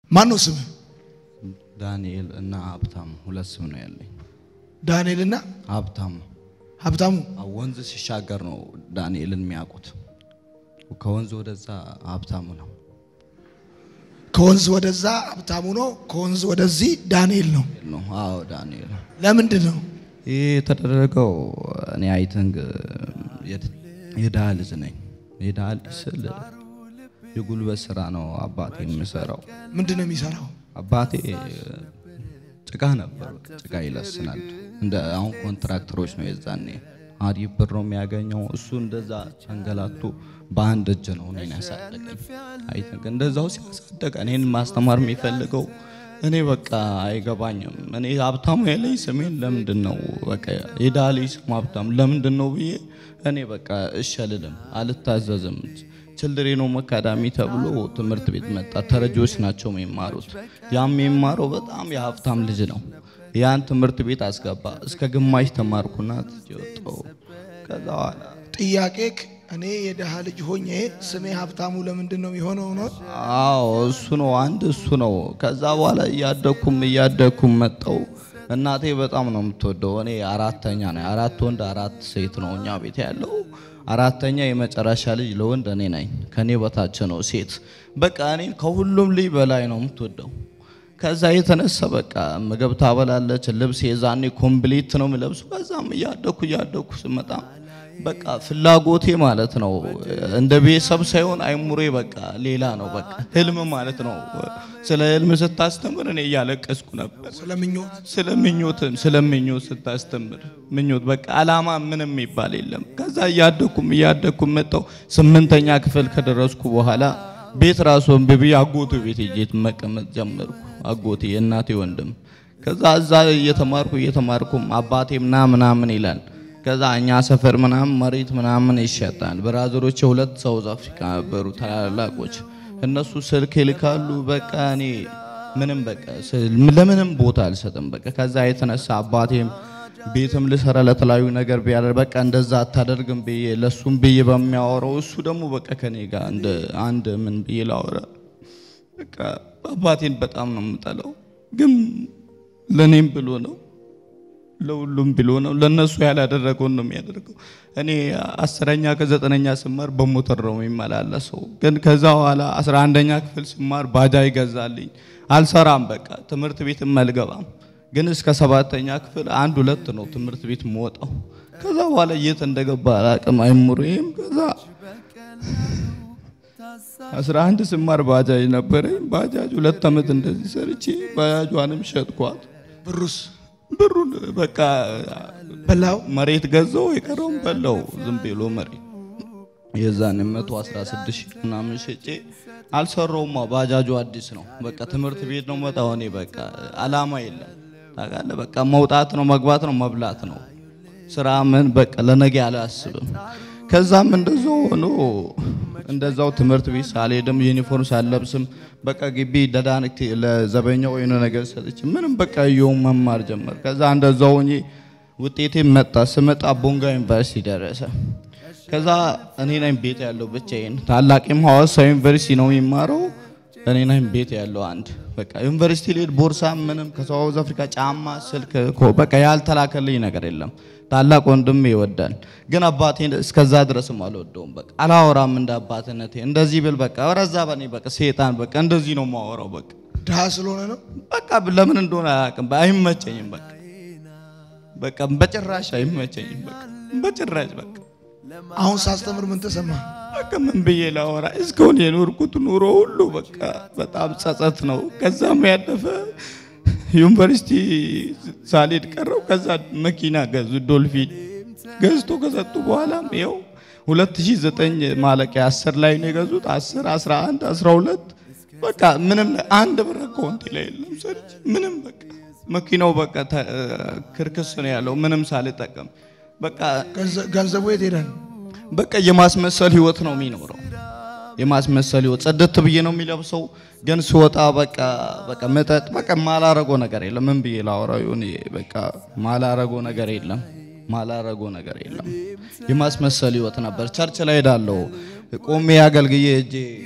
ማን ነው ስምህ? ዳንኤል እና ሀብታም ሁለት ስም ነው ያለኝ። ዳንኤልና ሀብታም ሀብታሙ። አዎ፣ ወንዝ ሲሻገር ነው ዳንኤልን የሚያውቁት። ከወንዝ ወደዛ ሀብታሙ ነው። ከወንዝ ወደዛ ሀብታሙ ነው፣ ከወንዝ ወደዚህ ዳንኤል ነው። ነው አዎ፣ ዳንኤል ነው። ለምንድን ነው? ይህ የተደረገው እኔ አይተንግ የድሃ ልጅ ነኝ። የድሃ ልጅ ስል የጉልበት ስራ ነው አባቴ የምሰራው። ምንድን ነው የሚሰራው? አባቴ ጭቃ ነበር፣ ጭቃ ይለስናል። እንደ አሁን ኮንትራክተሮች ነው የዛኔ አሪፍ ብር ነው የሚያገኘው። እሱ እንደዛ አንገላቱ በአንድ እጅ ነው እኔን ያሳደገኝ። አይ ቲንክ እንደዛው ሲያሳደግ እኔን ማስተማር የሚፈልገው እኔ በቃ አይገባኝም። እኔ ሀብታሙ ያለኝ ስሜን ለምንድን ነው በቃ የዳሊ ስም ሀብታሙ ለምንድን ነው ብዬ እኔ በቃ እሺ አልልም፣ አልታዘዝም። ችልድሬን ሆም አካዳሚ ተብሎ ትምህርት ቤት መጣ። ተረጂዎች ናቸው የሚማሩት። ያም የሚማረው በጣም የሀብታም ልጅ ነው። ያን ትምህርት ቤት አስገባ። እስከ ግማሽ ተማርኩና ትቼ ወጣሁ። ከዛ በኋላ ጥያቄክ እኔ የድሃ ልጅ ሆኜ ስሜ ሀብታሙ ለምንድን ነው የሆነው ነው? አዎ እሱ ነው አንድ እሱ ነው። ከዛ በኋላ እያደኩም እያደኩም መጣው። እናቴ በጣም ነው የምትወደው። እኔ አራተኛ ነኝ። አራት ወንድ አራት ሴት ነው እኛ ቤት ያለው። አራተኛ የመጨረሻ ልጅ ለወንድ እኔ ነኝ። ከኔ በታች ነው ሴት። በቃ እኔ ከሁሉም ልጅ በላይ ነው የምትወደው። ከዛ የተነሳ በቃ ምግብ ታበላለች፣ ልብስ የዛኔ ኮምፕሊት ነው የምለብሱ። ከዛም እያደኩ እያደኩ ስመጣ በቃ ፍላጎቴ ማለት ነው እንደ ቤተሰብ ሳይሆን አይሙሬ በቃ ሌላ ነው። በቃ ህልም ማለት ነው። ስለ ህልም ስታስተምር እኔ እያለቀስኩ ነበር። ስለምኞት ስለ ምኞትን ስለ ምኞት ስታስተምር ምኞት በቃ አላማ ምንም የሚባል የለም። ከዛ እያደኩም እያደኩም መጣው። ስምንተኛ ክፍል ከደረስኩ በኋላ ቤት ራሱ እምቢ አጎቱ ቤት ሄጄ መቀመጥ ጀመርኩ። አጎቴ የእናቴ ወንድም። ከዛ እዛ እየተማርኩ እየተማርኩም አባቴ ምና ምናምን ይላል። ከዛ እኛ ሰፈር ምናምን መሬት ምናምን ይሸጣል። ብራዘሮች ሁለት ሳውዝ አፍሪካ ነበሩ ታላላቆች። እነሱ ስልክ ይልካሉ። በቃ እኔ ምንም በቃ ለምንም ቦታ አልሰጥም። በቃ ከዛ የተነሳ አባቴም ቤትም ልሰራ ለተለያዩ ነገር ቢያደር በቃ እንደዛ አታደርግም ብዬ ለሱም ብዬ በሚያወራው እሱ ደግሞ በቃ ከኔ ጋር እንደ አንድ ምን ብዬ ላወራ በቃ አባቴን በጣም ነው የምጠላው፣ ግን ለኔም ብሎ ነው ለሁሉም ብሎ ነው። ለነሱ ያላደረገውን ነው የሚያደርገው። እኔ አስረኛ ከዘጠነኛ ስማር በሞተር ነው የሚመላለሰው። ግን ከዛ በኋላ አስራ አንደኛ ክፍል ስማር ባጃጅ ይገዛልኝ። አልሰራም፣ በቃ ትምህርት ቤትም አልገባም። ግን እስከ ሰባተኛ ክፍል አንድ ሁለት ነው ትምህርት ቤት የምወጣው። ከዛ በኋላ የት እንደገባ አላቅም አይምሮዬም። ከዛ አስራ አንድ ስማር ባጃጅ ነበረኝ። ባጃጅ ሁለት ዓመት እንደዚህ ሰርቼ ባጃጇንም ሸጥኳት። ብሩስ ብሩን በቃ በላው መሬት ገዛው፣ የቀረውን በላው። ዝም ብሎ መሬት የዛን 116 ሺህ ምናምን ሸጬ አልሰራውማ። ባጃጁ አዲስ ነው። በቃ ትምህርት ቤት ነው መጣው። እኔ በቃ አላማ የለም ታውቃለህ። በቃ መውጣት ነው መግባት ነው መብላት ነው ስራ ምን በቃ ለነገ አላስብም። ከዛም እንደዛው ሆኖ እንደዛው ትምህርት ቤት ሳልሄድም ዩኒፎርም ሳልለብስም በቃ ግቢ ደዳንክ ለዘበኛው የሆነ ነገር ሰጥቼ ምንም በቃ እየው መማር ጀመር። ከዛ እንደዛው ሆኜ ውጤቴ መጣ። ስመጣ ቦንጋ ዩኒቨርሲቲ ደረሰ። ከዛ እኔ ነኝ ቤት ያለው ብቻዬን። ታላቂም ሐዋሳ ዩኒቨርሲቲ ነው የሚማረው። እኔ ነኝ ቤት ያለው አንድ በቃ ዩኒቨርሲቲ ልሄድ ቦርሳ ምንም ከሳውዝ አፍሪካ ጫማ፣ ስልክ እኮ በቃ ያልተላከልኝ ነገር የለም። ታላቅ ወንድም ይወዳል፣ ግን አባቴን እስከዛ ድረስም አልወደውም። በቃ አላወራም እንደ አባትነቴ እንደዚህ ብል በቃ ወረዛ በኔ በቃ ሴጣን በቃ እንደዚህ ነው የማወራው። በቃ ድሃ ስለሆነ ነው። በቃ ለምን እንደሆነ አያውቅም። አይመቸኝም። በቃ በቃ በጭራሽ አይመቸኝም። በቃ በጭራሽ በቃ አሁን ሳስተምር ምን ተሰማ? በቃ ምን ብዬ ላወራ? እስካሁን የኖርኩት ኑሮ ሁሉ በቃ በጣም ጸጸት ነው። ከዛም ያለፈ ዩኒቨርሲቲ ሳልሄድ ቀረው። ከዛ መኪና ገዙ፣ ዶልፊን ገዝቶ ከሰጡ በኋላም ይኸው 2009 ማለቂያ 10 ላይ ነው የገዙት። 10 11 12 በቃ ምንም አንድ ብር አካውንቴ ላይ የለም። ሰርች ምንም በቃ መኪናው በቃ ክርክስ ነው ያለው ምንም ሳልጠቀም በቃ ገንዘቡ የት ሄዳል? በቃ የማስመሰል ህይወት ነው የሚኖረው። የማስመሰል ህይወት ጽድት ብዬ ነው የሚለብሰው፣ ግን ስወጣ በቃ በቃ መጠጥ በቃ ማላረጎ ነገር የለም። ምን ብዬ ላወራው ይሁን? በቃ ማላረጎ ነገር የለም። ማላረጎ ነገር የለም። የማስመሰል ህይወት ነበር። ቸርች ላይ ሄዳለሁ ቆሜ አገልግዬ እጄ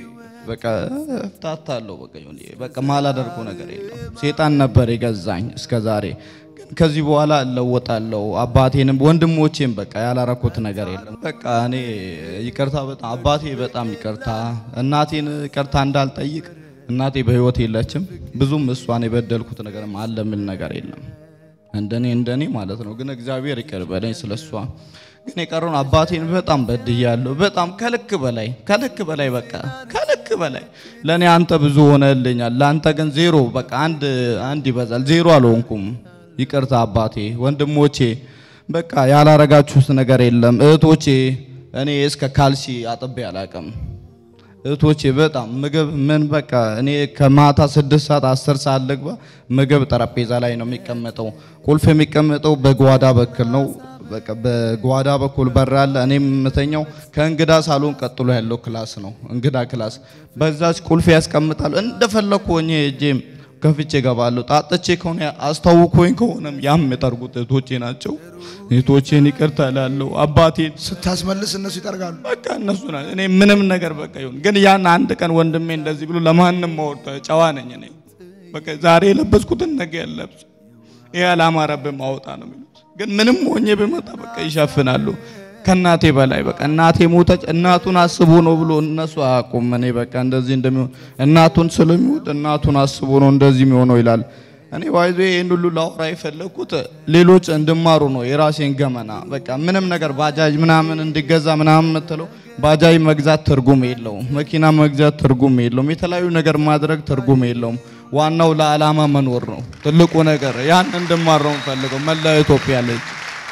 በቃ እፍታታለሁ። በቃ ይሁን በቃ ማላደርገው ነገር የለም። ሴጣን ነበር የገዛኝ እስከ ዛሬ። ግን ከዚህ በኋላ እለወጣለሁ። አባቴንም ወንድሞቼም በቃ ያላረኩት ነገር የለም። በቃ እኔ ይቅርታ በጣም አባቴ በጣም ይቅርታ፣ እናቴን ይቅርታ እንዳልጠይቅ እናቴ በህይወት የለችም። ብዙም እሷን የበደልኩት ነገር አለ የሚል ነገር የለም። እንደኔ እንደኔ ማለት ነው። ግን እግዚአብሔር ይቅር በለኝ ስለሷ። ግን የቀረውን አባቴን በጣም በድያለሁ። በጣም ከልክ በላይ ከልክ በላይ በቃ ከልክ በላይ ለኔ አንተ ብዙ ሆነልኛል። ለአንተ ግን ዜሮ በቃ አንድ አንድ ይበዛል። ዜሮ አልሆንኩም። ይቅርታ አባቴ፣ ወንድሞቼ በቃ ያላረጋችሁት ነገር የለም። እህቶቼ እኔ እስከ ካልሲ አጥቤ አላቅም። እህቶቼ በጣም ምግብ ምን በቃ እኔ ከማታ ስድስት ሰዓት አስር ሰዓት ልግባ ምግብ ጠረጴዛ ላይ ነው የሚቀመጠው። ቁልፍ የሚቀመጠው በጓዳ በኩል ነው። በቃ በጓዳ በኩል በር አለ። እኔ የምተኛው ከእንግዳ ሳሎን ቀጥሎ ያለው ክላስ ነው፣ እንግዳ ክላስ። በዛች ቁልፍ ያስቀምጣሉ። እንደፈለኩ ሆኜ እጄም ከፍቼ እገባለሁ። ጣጥቼ ከሆነ አስታውኮኝ ከሆነም ያም የጠርጉት እህቶቼ ናቸው። እህቶቼን ይቅርታ እላለሁ። አባቴን ስታስመልስ እነሱ ይጠርጋሉ። በቃ እነሱ ናቸው። እኔ ምንም ነገር በቃ ይሁን፣ ግን ያን አንድ ቀን ወንድሜ እንደዚህ ብሎ ለማንም ማወርታ ጨዋ ነኝ እኔ በቃ ዛሬ የለበስኩትን ነገ ያለብስ ይሄ አላማረብህ ማውጣ ነው የሚሉት። ግን ምንም ሆኜ ብመጣ በቃ ይሸፍናሉ። ከእናቴ በላይ በቃ እናቴ ሞተች፣ እናቱን አስቦ ነው ብሎ እነሱ አያውቁም። እኔ በቃ እንደዚህ እንደሚሆን እናቱን ስለሚወድ እናቱን አስቦ ነው እንደዚህ የሚሆነው ይላል። እኔ ዋይዞ ይህን ሁሉ ላወራ የፈለግኩት ሌሎች እንድማሩ ነው። የራሴን ገመና በቃ ምንም ነገር ባጃጅ ምናምን እንዲገዛ ምናምን የምትለው ባጃጅ መግዛት ትርጉም የለውም። መኪና መግዛት ትርጉም የለውም። የተለያዩ ነገር ማድረግ ትርጉም የለውም። ዋናው ለዓላማ መኖር ነው ትልቁ ነገር። ያን እንድማር ነው የምፈልገው። መላ ኢትዮጵያ ልጅ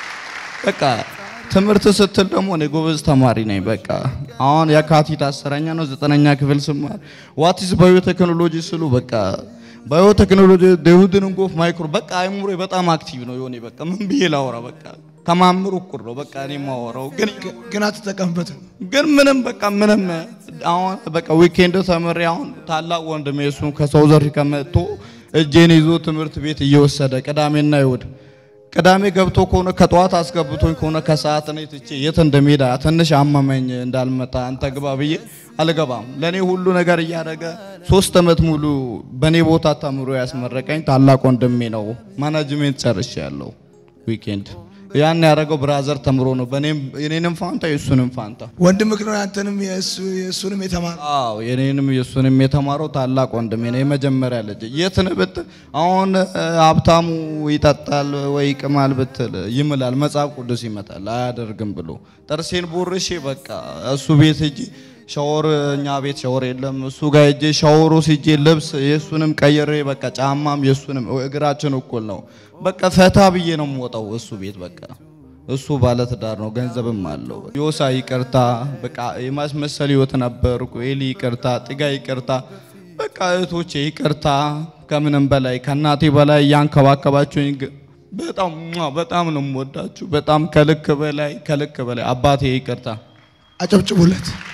በቃ ትምህርት ስትል ደግሞ እኔ ጎበዝ ተማሪ ነኝ። በቃ አሁን የካቲት አስረኛ ነው ዘጠነኛ ክፍል ስማር ዋትስ ባዮቴክኖሎጂ ስሉ በቃ ባዮቴክኖሎጂ ደሁድን እንጎፍ ማይክሮ በቃ አይሙሬ በጣም አክቲቭ ነው የሆነ በቃ ምን ብዬ ላወራ በቃ ከማምሩ እኩል ነው በቃ እኔ የማወራው ግን ግን አትጠቀምበትም። ግን ምንም በቃ ምንም አሁን በቃ ዊኬንድ ተምሬ አሁን ታላቅ ወንድሜ እሱ ከሳውዝ አፍሪካ መጥቶ እጄን ይዞ ትምህርት ቤት እየወሰደ ቅዳሜና ይሁድ ቅዳሜ ገብቶ ከሆነ ከጠዋት አስገብቶኝ ከሆነ ከሰዓት ነው ትቼ የት እንደሚሄድ ትንሽ አመመኝ እንዳልመጣ አንተ ግባ ብዬ አልገባም። ለኔ ሁሉ ነገር እያደረገ ሶስት ዓመት ሙሉ በኔ ቦታ ተምሮ ያስመረቀኝ ታላቅ ወንድሜ ነው። ማናጅሜንት ጨርሼ ያለው ዊኬንድ ያን ያደረገው ብራዘር ተምሮ ነው። በኔም የኔንም ፋንታ የሱንም ፋንታ ወንድምህ ነው ያንተንም የእሱ- የእሱንም የተማረ አዎ የኔንም የሱንም የተማረው ታላቅ ወንድሜ ነው። የመጀመሪያ ልጅ የት ነህ ብትል አሁን እ፣ ሀብታሙ ይጠጣል ወይ ይቅማል ብትል ይምላል፣ መጽሐፍ ቅዱስ ይመጣል አያደርግም ብሎ ጥርሴን ቦርሼ በቃ እሱ ቤት ሂጂ ሻወር እኛ ቤት ሻወር የለም። እሱ ጋር ሂጄ ሻወሩ ሲጄ ልብስ የእሱንም ቀይሬ በቃ ጫማም የእሱንም እግራችን እኩል ነው። በቃ ፈታ ብዬ ነው የምወጣው እሱ ቤት በቃ እሱ ባለትዳር ነው፣ ገንዘብም አለው። ዮሳ ይቅርታ፣ በቃ የማስመሰል ህይወት ነበርኩ። ኤሊ ይቅርታ፣ ጥጋ ይቅርታ፣ በቃ እህቶቼ ይቅርታ። ከምንም በላይ ከእናቴ በላይ እያንከባከባችሁኝ ግ- በጣም ሟ፣ በጣም ነው የምወዳችሁ። በጣም ከልክ በላይ ከልክ በላይ አባቴ ይቅርታ። አጨብጭቡለት።